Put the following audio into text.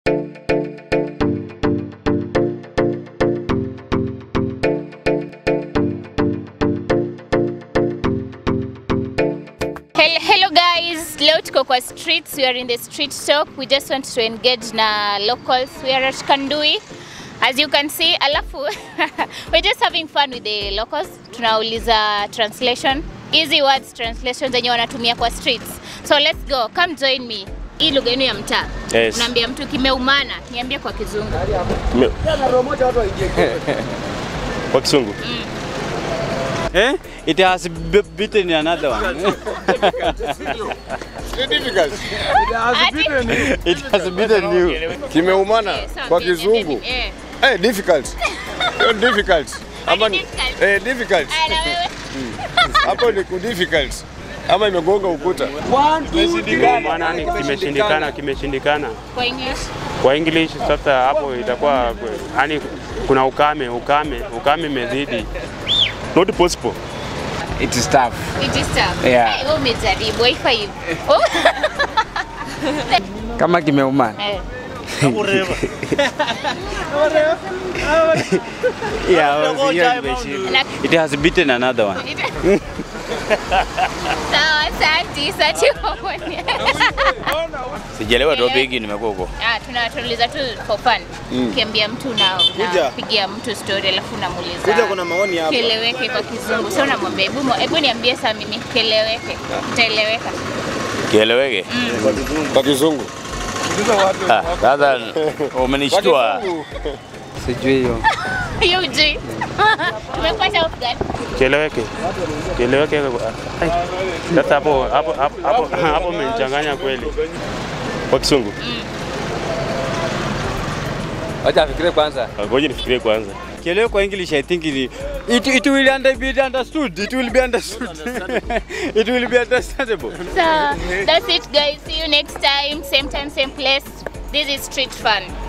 Hello, hello guys, leo tuko kwa streets, we are in the street talk. We just want to engage na locals. We are at Kandui. As you can see, alafu we're just having fun with the locals. Tunauliza translation, easy words translation zenye wanatumia kwa streets. So let's go. Come join me. Hii lugha yenu ya mtaa. Yes. Unaambia mtu kimeumana, niambie kwa kizungu. Me- Kwa kisungu. Eh? It has b- beaten another one. Ati? It has beaten you. Kimeumana Eh, sawa, kwa niambie, kizungu. eh. Eh, difficult. Sio difficult. Ama ni- difficult? eh, difficult. Ah, na wewe? Hapo ni ku difficult. Ama imegonga ukuta. Maana ni kimeshindikana, kimeshindikana. Kwa English? Kwa English sasa hapo itakuwa yani kuna ukame, ukame, ukame imezidi. Not possible. It is tough. It is tough. Yeah. Eh, wewe umejaribu wifi. Oh. Kama kimeumana. Eh. Yeah, I was here nimeshinda. Na- It has beaten another one. Sawa, asante. Asante kwa kuonya. Sijalewa Elewa. topic nimekuwa huko. Ah, tuna tunauliza tu for fun. Ukiambia mtu na unapigia mtu story alafu unamuuliza. Kuja kuna maoni hapa. Keleweke kwa kizungu. Sio unamwambia hebu mo- hebu niambie saa mimi keleweke. Itaeleweka. Kieleweke. Kwa kizungu. Ah, Sasa umenishtua. Sijui hiyo. Hiyo ujui. Tumepata off guard. Kieleweke. Kieleweke. Ai. Sasa hapo hapo hapo hapo hapo umenichanganya kweli. Kwa kisungu. Wacha afikirie kwanza. Ngoja nifikirie kwanza. Kielewe kwa English I think it, it, it will under, be understood. It will be understood. it will be understandable. So, that's it guys. See you next time. Same time, same place. This is street fun.